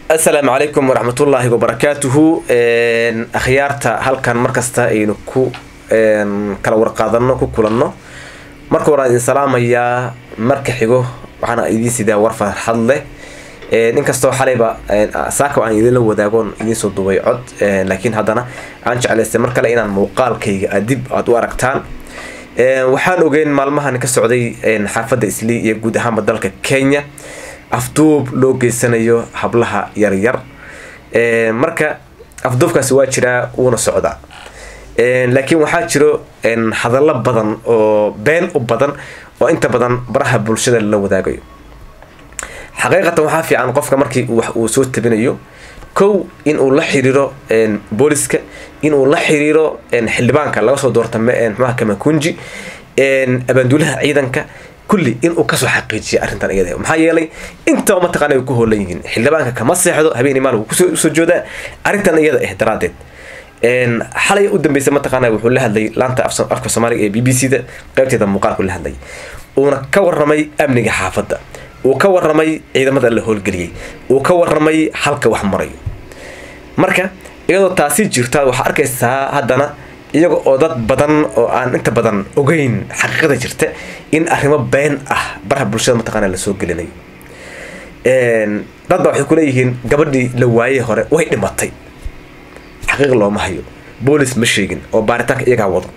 asalaamu calaykum waraxmatullaahi wabarakaatuhu akhyaarta halkan markasta aynu ku kala warqaadano ku kulanno marka hore idin salaamayaa marka xigo waxaana idiin sidaa war farxad leh inkastoo xalayba saaka aan idinla wadaagoon idinsoo duubay cod laakiin haddana aan jeclaystay mar kale inaan muuqaalkayga dib aad u aragtaan waxaan ogeyn maalmahan ka socday xaafadda islii iyo guud ahaanba dalka kenya afduub loo geysanayo hablaha yaryar marka afduubkaasi waa jiraa wuuna socdaa laakiin waxaa jiro hadallo badan oo been u badan oo inta badan baraha bulshada la wadaagayo xaqiiqatan waxaa fiican qofka markii wax uu soo tabinayo kow inuu la xiriiro booliska inuu la xiriiro xildhibaanka laga soo doorta mxuaha kamakunji abaanduulaha ciidanka kulli inuu kasoo xaqiijiya arrintan iyada maxaa yeelay intaba mataqana ay ku hoolan yihiin xildhibaanka kama seexdo habeen maal wuu kusoo joodaa arrintan iyada ah daraadeed xalay u dambeysa mataqaana wuxuu la hadlay laanta afka soomaaliga ee b b c da qaybteeda muuqaalku la hadlay uuna ka waramay amniga xaafadda uu ka waramay ciidamada la howlgeliyey uu ka waramay halka wax marayo marka iyadoo taasi jirta waxaa arkaysaa haddana iyaga oo dad badan oo aan inta badan ogeyn xaqiiqada jirta in arrimo been ah baraha bulshada mataqaana lasoo gelinayo dad baa waxay kuleeyihiin gabadhii la waayey hore way dhimatay xaqiiq looma hayo boolis ma sheegin oo baaritaanka iyagaa wado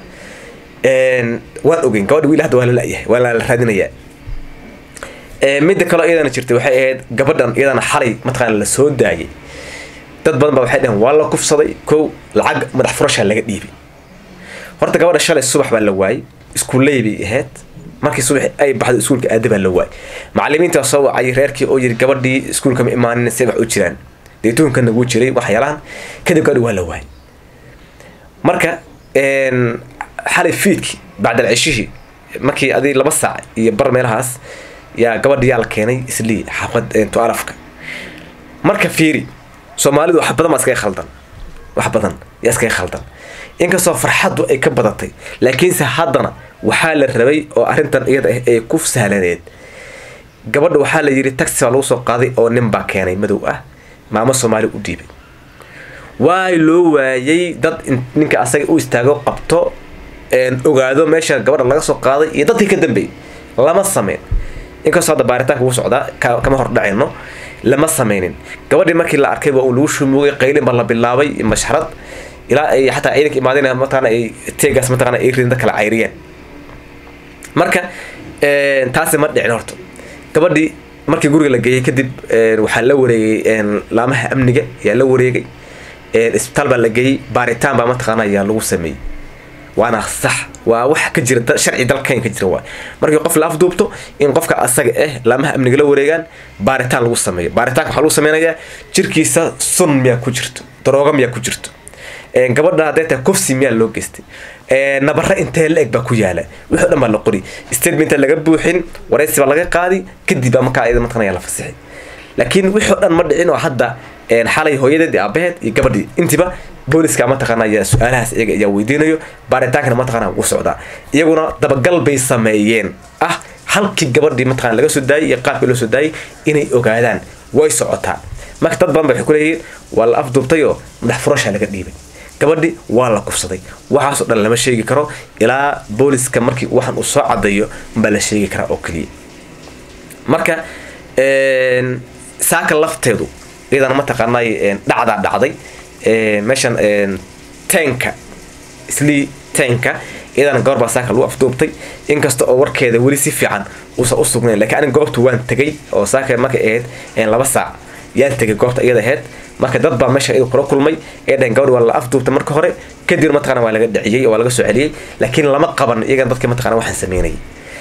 waan ogeyn gabadhi wiil hadda waa la la-yahay waa la raadinayaa midda kaleo iyadana jirtay waxay ahayd gabadhan iyadana xalay mataqaana la soo daayay dad badan baa waxay dhaheen waa la kufsaday kow lacag madax furashaa laga dhiibay horta gabadha shalay subax baa la waayey iskuulley bay ahayd markii subax ay baxdo iskuulka aada baa la waayey macalimiinta soo wacay reerkii oo yiri gabadhii iskuulka ma imaanin se wax u jiraan deetooyinkana wuu jiray waxyaalahan kadib gabadhi waa la waayey marka xalay fiidkii bacdal ceshihii markii adi laba saac iyo bar meelahaas yaa gabadhi yaa la keenay islii xaafad tualafka marka fiiri soomaalidu wax badan baa iskaga khaldan wax badan yaa iskaga khaldan inkastoo farxaddu ay ka badatay laakiinse haddana waxaa la rabay oo arrintan iyada ah ay ku sahlaneed gabadha waxaa la yidhi taxi baa lagu soo qaaday oo nin baa keenay madow ah maamo soomaali u dhiibay waay loo waayay dad ninka asaga u istaago qabto ogaado meesha gabadha laga soo qaaday iyo dadkii ka dambeeyay lama sameyn inkastoo hadda baaritaanka wuu socdaa kama hordhacayno lama sameynin gabadhii markii la arkay waa uu lagu shumuugay qaylin baa la bilaabay mashxarad ilaa ay xataa ciidanka imaadeen mataqaana ay teegaas mataqaana ay ridin dad kala cayriyeen marka taasi ma dhicin horta gabadhii markii guriga la geeyey kadib waxaa la wareegay laamaha amniga ayaa la wareegay isbitaal baa la geeyey baaritaan baa mataqaana ayaa lagu sameeyey waana sax waa wax ka jira sharci dalkan ka jira waay markii qof la afduubto in qofka asaga ah laamaha amniga la wareegaan baaritaan lagu sameeyo baaritaanka waxaa lagu sameynayaa jirkiisa sun miyaa ku jirto darooga miyaa ku jirto gabadha hadday tahay kufsi miyaa loo geystay nabare intee la eg baa ku yaala wixii o dhan baa la qori statementa laga buuxin waraysi baa laga qaadi kadib baa markaa iyada mataqana la fasixay laakiin wixii o dhan ma dhicin oo hadda xalay hooyadeed iyo aabaheed iyo gabadhii intiba booliska mataqaana ayaa su-aalahaas iyaga ayaa weydiinayo baaritaankana mataqana wuu socdaa iyaguna dabagal bay sameeyeen ah halkii gabadhii mataqana laga soo daayay iyo qaabkii loo soo daayay inay ogaadaan way socotaa marka dad badan ba waxay kuleeyihiin waa la afduubtay oo madax furashaa laga dhiibay gabadhi waa la kufsaday waxaasoo dhan lama sheegi karo ilaa booliska markii waxan uu soo cadayo baa la sheegi karaa oo keliya marka saaka lafteedu iyadana mataqaanay dhacdaa dhacday meeshan tanka islii tanka iyadana gabar baa saaka lagu afduubtay inkasta oo warkeeda weli si fiican uusan u sugnayn lakiin aniga goobta waan tegay oo saaka markay ahayd laba saac yaan tegay goobta iyada ahayd marka dad baa meesha iyadu kula kulmay ee dhaheen gabadhi waa la afduubtay marka hore kadib mataqana waa laga dhiciyey oo waa laga soo celiyey laakiin lama qaban iyagana dadkii mataqana waxaan sameynayay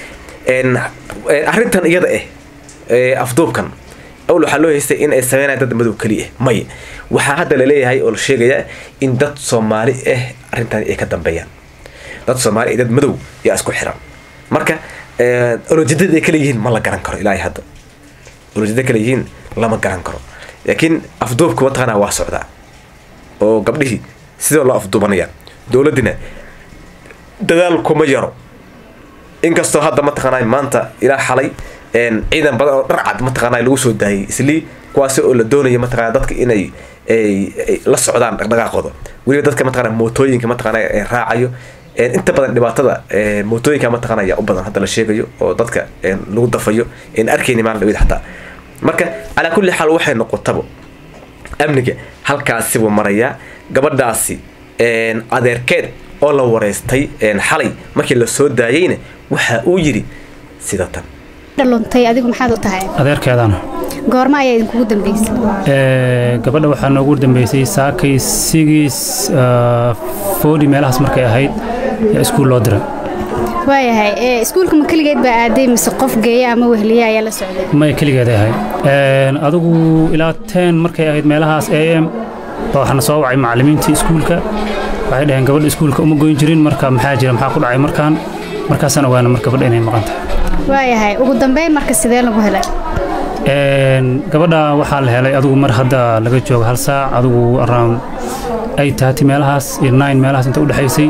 arrintan iyada ah afduubkan awl waxaa loo haystay in ay sameynayaan dad madow keliya maya waxaa hadda laleeyahay oo la sheegayaa in dad soomaali ah arrintan ay ka dambeeyaan dad soomaali iyo dad madow yaa isku xiran marka olojadada ay kala yihiin ma la garan karo ilaahay hadda olojada kala yihiin lama garan karo laakiin afduubka mataqaanaa waa socdaa oo gabdhihii sidoo loo afduubanaya dowladdina dadaal kuma yaro inkastoo hadda mataqaanaa maanta ilaa xalay ciidan badan oo dharcad mataqaanaa lagu soo daayay islii kuwaasi oo la doonaya mataqana dadka inay la socdaan dhaqdhaqaaqooda weliba dadka mataqana mootooyinka mataqana raacayo inta badan dhibaatada mootooyinka mataqana ayaa u badan hadda la sheegayo oo dadka lagu dafayo en arkayni maalin dhawid xataa marka calaa kulli xaal waxay noqotaba amniga halkaasi buu marayaa gabadhaasi adeerkeed oo la wareystay xalay markii la soo daayeyna waxa uu yidhi sida tan luntay adigu maxaad u tahay adeerkeedana goorma ayaa idinkugu dambeysay gabadha waxaa noogu dambeysay saakay sigis foodi meelahaas markay ahayd yaa iskuul loo diray waayahay iskuulka ma keligeed baa aaday mise qof geeya ama wehliye ayaa la socday maya keligeeday ahayd adigu ilaa ten markay ahayd meelahaas a m baa waxaana soo wacay macallimiintii iskuulka waxay dhaheen gabadha iskuulka uma goyn jirin marka maxaa jira maxaa ku dhacay markaan markaasaan ogaana mar gabadha inay maqan tahay waayahay ugu dambeyn marka sidee lagu helay gabadha waxaa la helay adigu mar hadda laga joogo hal saac adigu around ay taati meelahaas iyo nine meelahaas inta u dhexaysay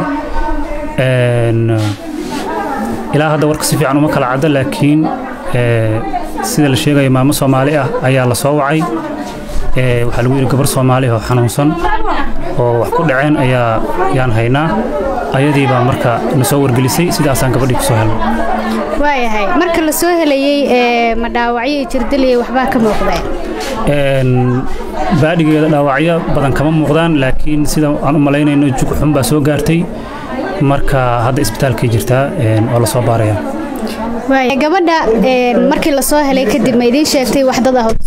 ilaa hadda warka si fiican uma kala cadda laakiin sida la sheegayo maamo soomaali ah ayaa la soo wacay waxaa lagu yidhi gabar soomaali oo xanuunsan oo wax ku dhaceen ayaa yaan haynaa ayadii baa marka na soo wargelisay sidaasaan gabadhii kusoo helnay waayahay marka la soo helayey ma dhaawacyo jirdaliya waxbaa ka muuqdeen baadhigeeda dhaawacyo badan kama muuqdaan laakiin sida aan u malaynayno jug xun baa soo gaartay marka hadda isbitaalkay jirtaa oo la soo baaraya gabadha markii la soo helay kadib ma idiin sheegtay wax dad ah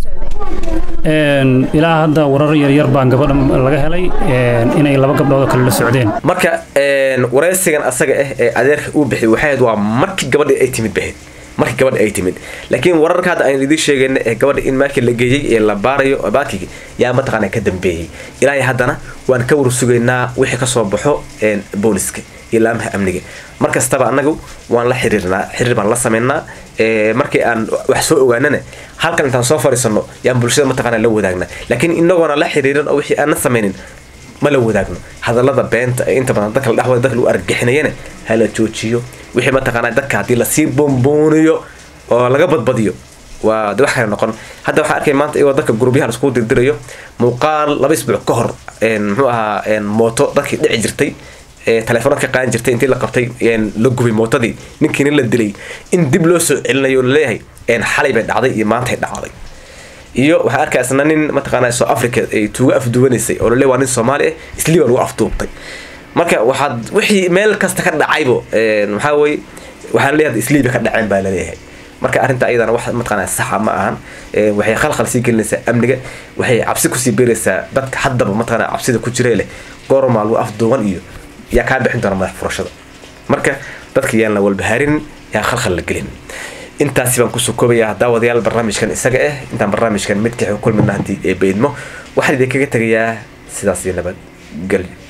ilaa hadda warar yaryar baan gabadha laga helay inay laba gabdhood oo kale la socdeen marka wareysigan asaga ah ee adeerka uu bixiyay waxay ahayd waa markii gabadha ay timid bahayd markii gabadha ay timid laakiin wararka hadda aynu idiin sheegayna ee gabadha in markii la geeyey ee la baarayo baakigi yaa mataqaana ka dambeeyey ilaahay haddana waan ka warsugaynaa wixii kasoo baxo booliska iyo laamaha amniga mar kastaba annagu waan la xiriirnaa xiriir baan la samaynaa markii aan wax soo ogaanana halkan intaan soo fariisano yaan bulshada mataqaana la wadaagna laakiin inagoona la xiriirin oo wixii aan na samaynin ma la wadaagno hadallada beenta ee inta badan dadka la dhexwada dadka lagu argixinayana hala joojiyo wixii mataqaana dadka haddii lasii boombooniyo oo laga badbadiyo waa de wax kale noqon hadda waxaa arkay maanta iyagoo dadka gurubyaha laiskugu dirdirayo muuqaal laba isbuuc ka hor muxuu ahaa mooto dadkii dhici jirtay telefoonad ka qaadan jirtay intii la qabtay la gubay mootadii ninkiina la dilay in dib loo soo celinayo laleeyahay xalay bay dhacday iyo maantay dhacday iyo waxaa arkay isna nin mataqaana soo africa ay tuuga afduwanaysay oo laleeyahay waa nin soomaali ah isliiba lagu afduubtay marka waxaad wixii meel kasta ka dhacaybo maxaa weye waxaa laleeyahay isliiba ka dhaceen baa laleeyahay marka arrinta ayadana wax mataqaana saxa ma ahan waxay khalkhal sii gelinaysaa amniga waxay cabsi kusii beeraysaa dadka haddaba mataqaana cabsida ku jiree leh goormaa lagu afduuban iyo yaa kaa bixin doona madax furashada marka dadka yaan la walbahaarin yaa khalkhal la gelin intaasi baan kusoo koobayaa daawadayaal barnaamijkan isaga ah intaan barnaamijkan midka kulmina haddii ee beydmo waxaan idinkaga tegayaa sidaas iyo nabad gelyo